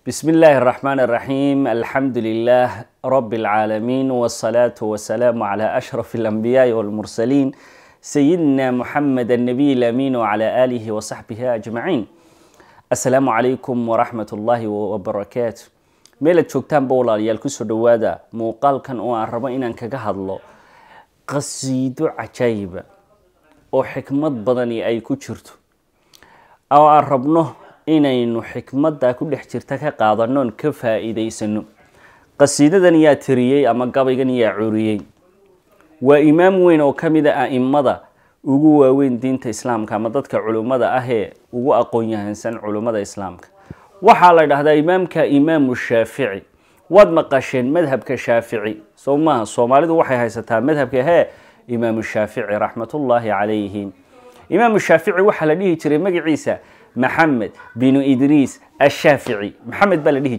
بسم الله الرحمن الرحيم الحمد لله رب العالمين والصلاة والسلام على أشرف الأنبياء والمرسلين سيدنا محمد النبي الأمين وعلى آله وصحبه أجمعين السلام عليكم ورحمة الله وبركاته meelad joogtaan ba walaalayaal kusoo dhawaada muuqaalkan oo aan rabo inaan kaga hadlo qasiido cajaayiba oo xikmad badani ay ku jirto oo aan rabno inaynu xikmadda ku dhex jirta ka qaadanoon ka faa-iideysano qasiidadan yaa tiriyey ama gabaygan yaa curiyey waa imaam weyn oo ka mid a a'imada ugu waaweyn diinta islaamka ama dadka culummada ah ee ugu aqoon yahansan culummada islaamka waxaa la dhahdaa imaamka imaamu shaafici waad maqasheen madhabka shaafici soo maaha soomaalidu waxay haysataa madhabka hee imaamu shaafici raxmatullaahi calayhi imaamu shaafici waxaa la dhihi jiray magaciisa maxamed binu idriis ashaafici maxamed baa la dhihi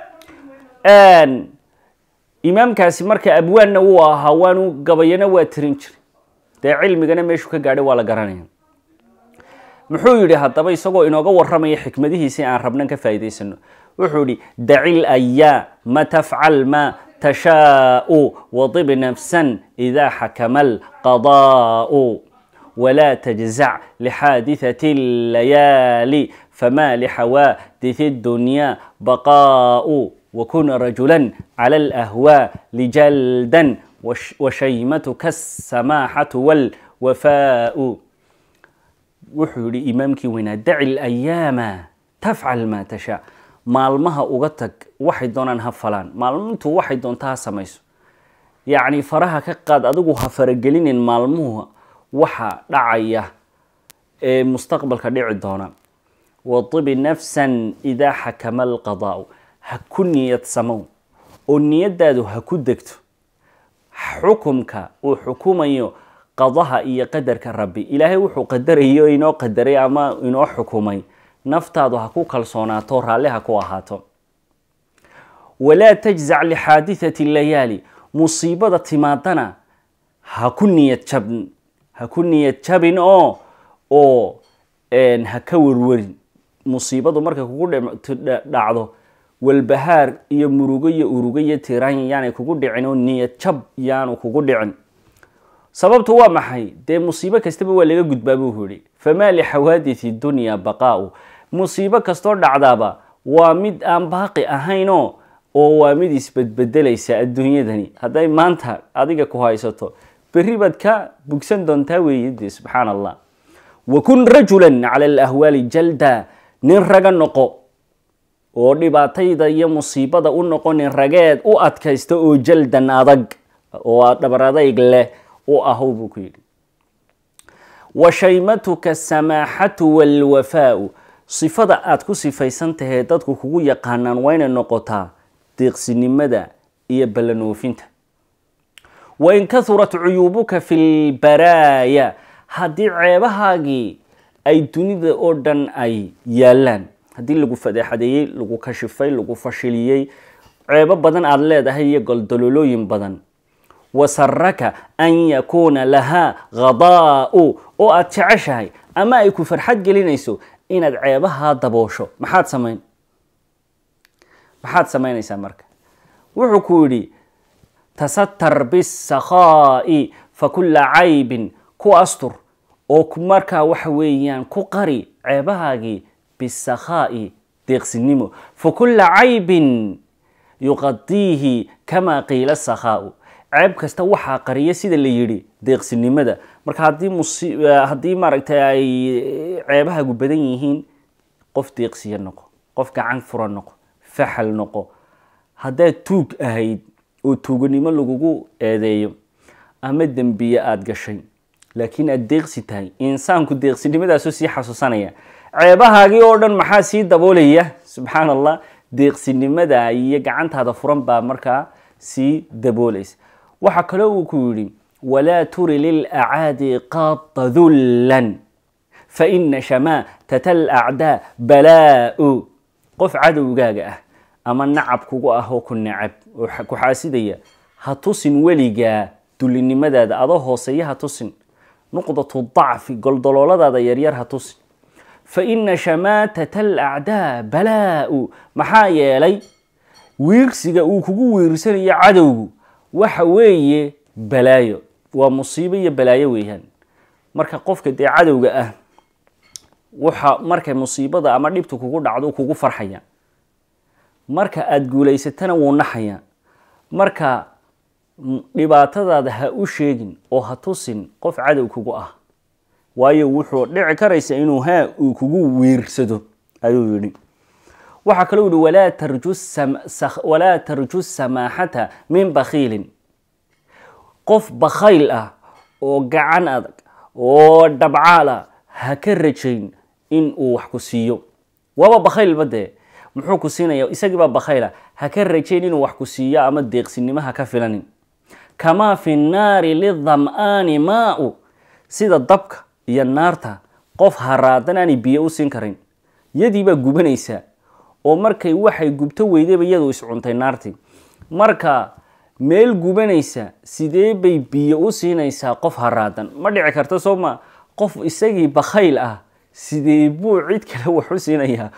jiray imaamkaasi marka abwaanna wuu ahaa waanu gabayana waa tirin jiray dee cilmigana meeshuu ka gaadhay waa la garanaya muxuu yidhi haddaba isagoo inooga waramaya xikmadihiisi aan rabnan ka faa'iidaysano wuxuu yihi daci layaama tafcal ma tashaau wadib nafsan idaa xakama alqadaau wla تجزع لxاadiثة الlayaalي fma لxawاadiث الdunya baqاء وkun رajuلا عlى الأhwاء جalدا وshaymatka السamاxaة والwafاء wuxuu yihi imaamkii weynaa daci الأyaama tafcal ma tashaa maalmaha uga tag waxay doonaan ha falaan maalmintu waxay doonta ha samayso yacni faraha ka qaad adigu ha faragelinin maalmuhu waxa dhacaya ee mustaqbalka dhici doona wadibi nafsan idaa xakama alqadaau ha ku niyad samow oo niyadaadu ha ku degto xukumka uu xukumayo qadaha iyo qadarka rabbi ilaahay wuxuu qadarayo inoo qadaray ama inoo xukumay naftaadu ha ku kalsoonaato raalli ha ku ahaato walaa tajzac lixaadithati layaali musiibada timaadana ha ku niyad jabn ha ku niyad jabin oo oo ha ka warwarin musiibadu markay kugu dhacdo walbahaar iyo murugo iyo urugo iyo tiraan yaanay kugu dhicin oo niyad jab yaanu kugu dhicin sababtu waa maxay dee musiibo kastaba waa laga gudbaa buu yihi famaa lixawaadithi dunya baqaau musiibo kastoo dhacdaaba waa mid aan baaqi ahaynoo oo waa mid isbedbedelaysa adduunyadani hadday maanta adiga ku haysato berri baad ka bugsan doontaa weeye dee subxaan allah wakun rajulan cala alahwaali jalda nin raga noqo oo dhibaatayda iyo musiibada u noqo nin rageed u adkaysta oo jaldan adag oo dhabar adayg leh u ahow buu ku yidhi wa shaymatuka samaaxatu walwafaau sifada aad ku sifaysan tahee dadku kugu yaqaanaan waa inay noqotaa deeqsinimada iyo ballanoofinta wain kahurat cuyuubuka fi lbaraaya haddii ceebahaagii ay dunida oo dhan ay yaalaan haddii lagu fadeexadeeyey lagu kashifay lagu fashiliyey ceebo badan aada leedahay iyo goldololooyin badan wasaraka an yakuuna lahaa khadaau oo aada jeceshahay ama ay ku farxad gelinayso inaad ceebahaa daboosho maxaad samayn maxaad samaynaysaa marka wuxuu ku yidhi tasatar bisakhaa'i fa kulla caybin ku astur oo markaa waxa weeyaan ku qari ceebahaagii bisakhaa'i deeqsinimo fa kulla caybin yuqadiihi kamaa qiila sakhaau ceeb kasta waxaa qariya sida la yidhi deeqsinimada marka haddii haddii maaragtay ay ceebahaagu badan yihiin qof deeqsiya noqo qof gacan fura noqo faxal noqo haddaad tuug ahayd oo tuuganimo lagugu eedeeyo ama dembiye aada gashay laakiin aada deeqsi tahay insaanku deeqsinimadaasoo sii xasuusanaya ceebahaagii oo dhan maxaa sii daboolaya subxaan allah deeqsinimada iyo gacantaada furan baa markaa sii daboolaysa waxaa kaloo uu ku yidhi walaa turi lilacaadi qaada dullan faina shamaatata alacdaa balaa-u qof cadowgaaga ah ama nacab kugu ah oo ku nacab oo ku xaasidaya ha tusin weligaa dulinimadaada adoo hooseeya ha tusin nuqdatu dacfi goldolooladaada yaryar ha tusin fa ina shamaatata alacdaa balaa-u maxaa yeelay wiirsiga uu kugu wiirsanayo cadowgu waxa weeye balaayo waa musiibo iyo balaayo weeyaan marka qofka dee cadowga ah waxa markay musiibada ama dhibtu kugu dhacdo kugu farxaya marka aada guulaysatana wuu naxaya marka dhibaatadaada ha u sheegin oo ha tusin qof cadow kugu ah waayo wuxuu dhici karaysa inuu haa uu kugu wiirsado ayuu yidhi waxaa kaloo yihi walaa tarju walaa tarju samaaxata min bakhiilin qof bakhayl ah oo gacan adag oo dhabcaal ah ha ka rajayn in uu wax ku siiyo waaba bakhaylba dee muxuu ku siinaya isagiibaa bakhayla ha ka rajayn inuu wax ku siiyo ama deeqsinimo ha ka filanin kamaa fi nnaari lidam'aani maa-u sida dabka iyo naarta qof haraadan aanay biyo u siin karin yadiibaa gubanaysaa oo markay waxay gubto weydayba iyadu iscuntay naartii marka meel gubanaysa sidee bay biyo u siinaysaa qof haraadan ma dhici karta soo ma qof isagii bakhayl ah sidee buu cid kale wax u siinayaa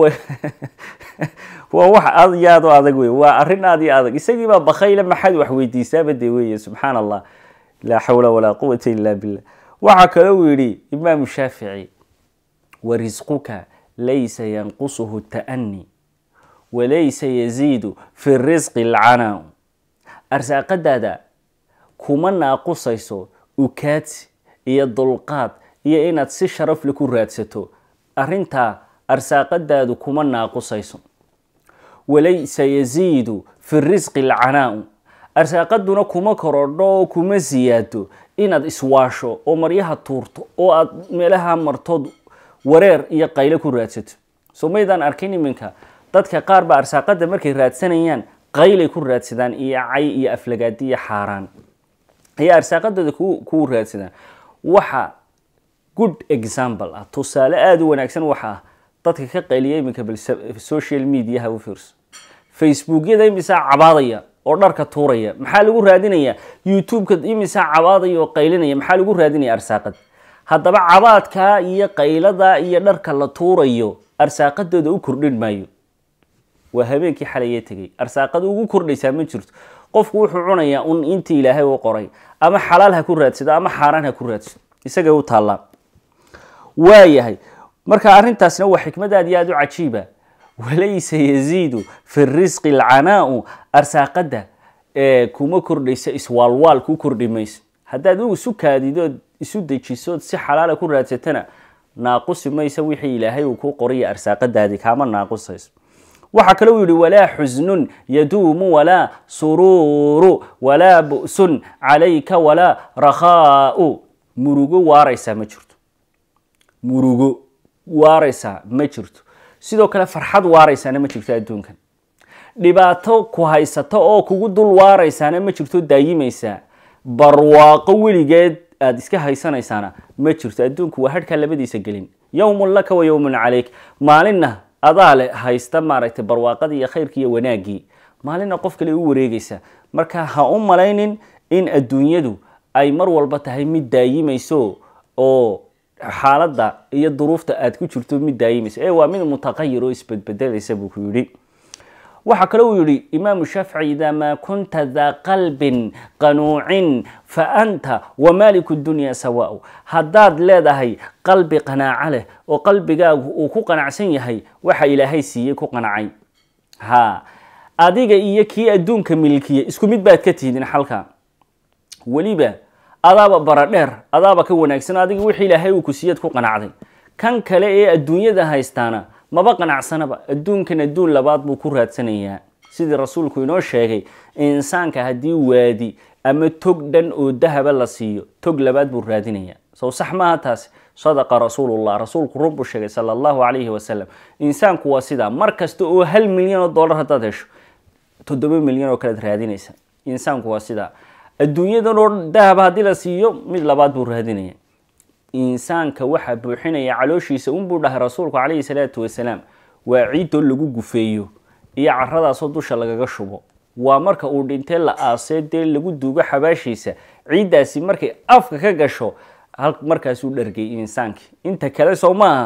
waa wax aad iyo aad u adag wey waa arrin aad iyo adag isagiibaa bakhayla maxaad wax weydiisaaba dee weeye subxaan allah laa xawla walaa quwata illa billah waxaa kale uu yidhi imaamu shaafici wa risquka laysa yanqusuhu ta'ani walaysa yaziidu fi risqi alcanaa arsaaqadaada kuma naaqusayso ukaadsi iyo dulqaad iyo inaad si sharafle ku raadsato arrintaa arsaaqadaadu kuma naaqusayso walaysa yaziidu fi risqi alcanaa arsaaqaduna kuma korodho oo kuma siyaado inaad iswaasho oo maryaha tuurto oo aad meelaha martood wareer iyo qayle ku raadsato soo maydaan arkin iminka dadka qaar ba arsaaqada markay raadsanayaan qaylay ku raadsadaan iyo cay iyo aflagaadi iyo xaaraan ayaa arsaaqadooda ku raadsadaan waxa good example ah tusaale aada u wanaagsan waxa ah dadka ka qayliya iminka bal social mediaha u fiirso facebookyada imisaa cabaadaya oo dharka tuuraya maxaa lagu raadinaya youtube-ka imisaa cabaadaya oo qaylinaya maxaa lagu raadinaya arsaaqad haddaba cabaadkaa iyo qaylada iyo dharka la tuurayo arsaaqadooda u kordhin maayo waa habeenkii xalayee tegay arsaaqada ugu kordhaysaa ma jirto qofku wuxuu cunayaa un intii ilaahay u qoray ama xalaal ha ku raadsado ama xaaraan ha ku raadsado isagay u taallaa waayahay marka arrintaasna waa xikmad aad iyo aada u cajiiba walaysa yaziidu fi risqi alcanaau arsaaqada kuma kordhaysa iswaalwaal ku kordhi mayso haddaad u isu kaadidood isu dejisood si xalaala ku raadsatana naaqusi maysa wixii ilaahay uu ku qoraya arsaaqadaadii kaama naaqusayso waxaa kale uu yihi walaa xusnun yaduumu walaa suruuru walaa bu'sun calayka walaa rakhaau murugo waaraysaa ma jirto murugo waaraysaa ma jirto sidoo kale farxad waaraysaana ma jirto adduunkan dhibaato ku haysato oo kugu dul waaraysaana ma jirto daayimaysaa barwaaqo weligeed aada iska haysanaysaana ma jirto adduunku waa hadhkaa labadiisa gelin yowmun laka wa yowmun calayk maalinna adaa le haysta maaragtay barwaaqadii iyo khayrkii iyo wanaaggii maalinna qof kale u wareegaysa marka ha u malaynin in adduunyadu ay mar walba tahay mid daayimayso oo xaaladda iyo duruufta aada ku jirto mid daayimayso ee waa mid mutaqayir oo isbedbedelaysa buu ku yidhi waxaa kale uu yihi imaamu shaafici idaa maa kunta daa qalbin qanuucin fa anta wamaaliku dunya sawaau haddaad leedahay qalbi qanaaco leh oo qalbigaagu uu ku qanacsan yahay waxa ilaahay siiyey ku qanacay ha adiga iyo kii adduunka milkiya isku mid baad ka tihdin xalka weliba adaaba baradheer adaaba ka wanaagsan adiga wixii ilaahay uu ku siiyaad ku qanacday kan kale ee adduunyada haystaana maba qanacsanaba adduunkan adduun labaad buu ku raadsanayaa sidii rasuulku inoo sheegay insaanka haddii waadi ama tog dhan oo dahaba la siiyo tog labaad buu raadinayaa sow sax maaha taasi sadaqa rasuulullah rasuulku run buu sheegay sala allahu calayhi wasalam insaanku waa sidaa mar kasta oo hal milyan oo dollar haddaad hesho toddoba milyan oo kalead raadinaysa insaanku waa sidaa adduunyadan oo dahaba haddii la siiyo mid labaad buu raadinaya insaanka waxaa buuxinaya calooshiisa unbuu dhahay rasuulku calayhi salaatu wasalaam waa ciidoo lagu gufeeyo iyo caradaasoo dusha lagaga shubo waa marka uu dhintee la aasee dee lagu duugo xabaashiisa ciiddaasi markay afka ka gasho markaasuu dhargay insaankii inta kale soo maaha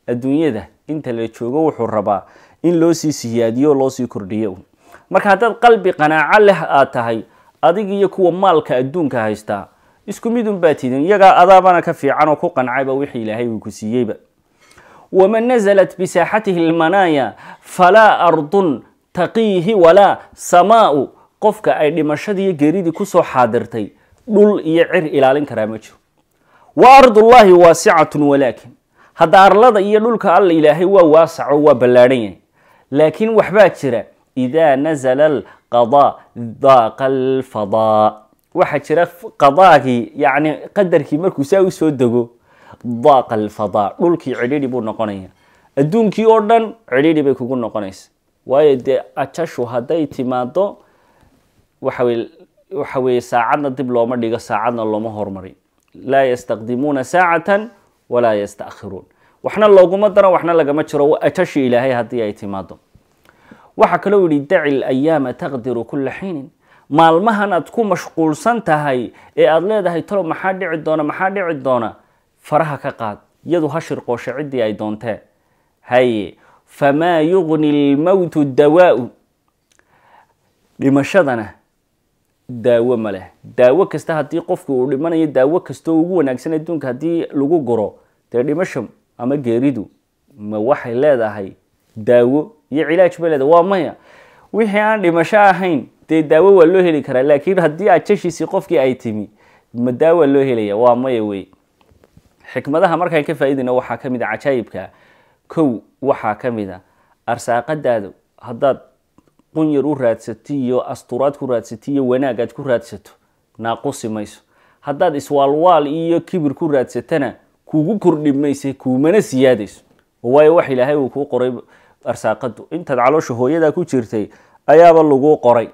adduunyada inta la joogo wuxuu rabaa in loo sii siyaadiyo o loo sii kordhiyo marka haddaad qalbi qanaaco leh aad tahay adig iyo kuwa maalka adduunka haystaa isku mid un baa tidin iyagaa adaabana ka fiican oo ku qancayba wixii ilaahay uu ku siiyeyba waman naزlat bisaaxatihi lmanaaya falaa ardun taqiihi walaa samaau qofka ay dhimashadiiyo geeridii kusoo xaadirtay dhul iyo cir ilaalin karaa ma jiro wa ardullahi waasicatun walaakin hadda arlada iyo dhulka alla ilaahay waa waasaco waa ballaadhan yahay laakiin waxbaa jira idaa nazala alqadaa daaqa alfadaa waxaa jira qadaagii yacni qadarkii markuu saa usoo dego daaqa alfadaa dhulkii cidhidhi buu noqonaya adduunkii oo dhan cidhidhi bay kugu noqonaysa waayo dee ajashu hadday timaado waxawey waxa weeye saacadna dib looma dhigo saacadna looma hormarin laa yastaqdimuuna saacatan walaa yastakhiruun waxna looguma daro waxna lagama jiro ajashi ilaahay haddii ay timaado waxaa kaloo yihi daci layaama taqdiru kula xiinin maalmahan aad ku mashquulsan tahay ee aada leedahay talo maxaa dhici doona maxaa dhici doona faraha ka qaad iyadu ha shirqoosho ciddii ay doontee haye famaa yugni lmowtu dawaau dhimashadana daawo ma leh daawo kasta haddii qofku uu dhimanayo daawo kastoo ugu wanaagsan adduunka haddii lagu guro dee dhimasho ama geeridu ma waxay leedahay daawo iyo cilaaj bay leedahay waa maya wixii aan dhimasho ahayn dee daawo waa loo heli karaa laakiin haddii ajashiisii qofkii ay timi ma daawa loo helaya waa maya wey xikmadaha markaan ka faaidayna waxaa ka mid a cajaayibka kow waxaa ka mid a arsaaqadaada haddaad qunyar u raadsato iyo asturaad ku raadsato iyo wanaag aad ku raadsato naaqusi mayso haddaad iswaalwaal iyo kibir ku raadsatana kugu kordhi mayse kuumana siyaadayso waayo wax ilaahay uu kuu qoray arsaaqadu intaad caloosha hooyadaa ku jirtay ayaaba laguu qoray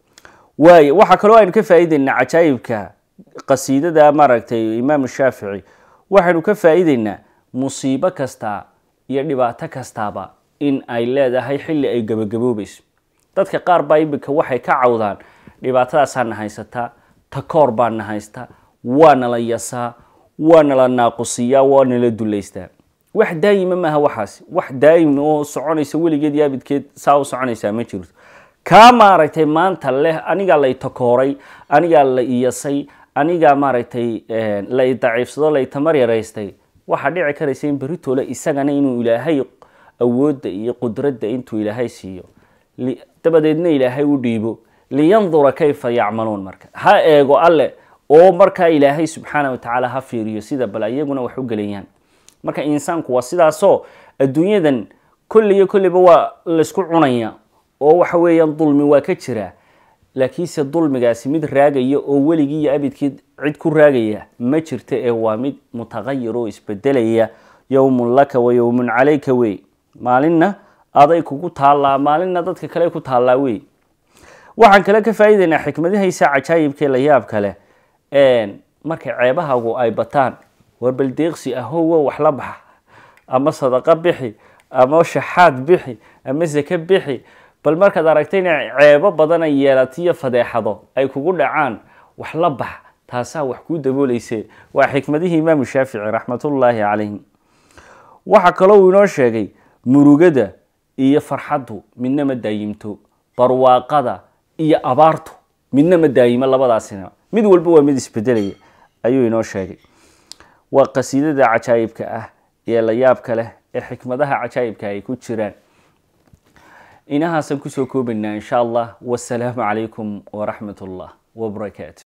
waayo waxaa kaloo aynu ka faa'iideynaa cajaayibka qasiidada maaragtay imaam shaafici waxaynu ka faa'iideynaa musiibo kasta iyo dhibaato kastaaba in ay leedahay xilli ay gabagaboobayso dadka qaar baa imika waxay ka cawdaan dhibaatadaasaa na haysataa takoor baa na haysta waa nala yasaa waa nala naaqusiyaa waa nala dulaystaa wax daayima maaha waxaasi wax daayim oo soconaysa weligeed iyo abidkeed saa u soconaysaa ma jirto kaa maaragtay maanta leh anigaa lay takooray anigaa la iyasay anigaa maaragtay la daciifsado la tamar yaraystay waxaa dhici karaysa in beritole isagana inuu ilaahay awoodda iyo qudradda intuu ilaahay siiyo dabadeedna ilaahay u dhiibo liyandura kayfa yacmaluun marka ha eego alle oo markaa ilaahay subxaana watacaala ha fiiriyo sida bal iyaguna wax u gelayaan marka insaanku waa sidaasoo adduunyadan kolliyo kolliba waa laysku cunaya oo waxa weeyaan dulmi waa ka jira laakiinse dulmigaasi mid raagaya oo weligii iyo abidkii cid ku raagaya ma jirta ee waa mid mutaqayir oo isbedelaya yowmun laka wa yowmun calayka wey maalinna aday kugu taallaa maalinna dadka kale ku taallaa wey waxaan kale ka faa'iidaynaa xikmadihaysa cajaayibkee la yaab kale markay ceebahagu ay bataan war baldeeqsi ahowo wax la baxa ama sadaqo bixi ama shaxaad bixi ama sake bixi bal markaad aragtay inay ceebo badan ay yeelatiyo fadeexado ay kugu dhacaan wax la bax taasaa wax kuu daboolayse waa xikmadihii imaamu shaafici raxmatullaahi calayhi waxaa kaloo uu inoo sheegay murugada iyo farxaddu midna ma daayimto barwaaqada iyo abaartu midna ma daayimo labadaasina mid walba waa mid isbedelaya ayuu inoo sheegay waa qasiidada cajaayibka ah ee la yaabka leh ee xikmadaha cajaayibka ay ku jiraan inahaasaan kusoo koobaynaa insha allah wasalaamu calaykum waraxmat ullah wbarakaatu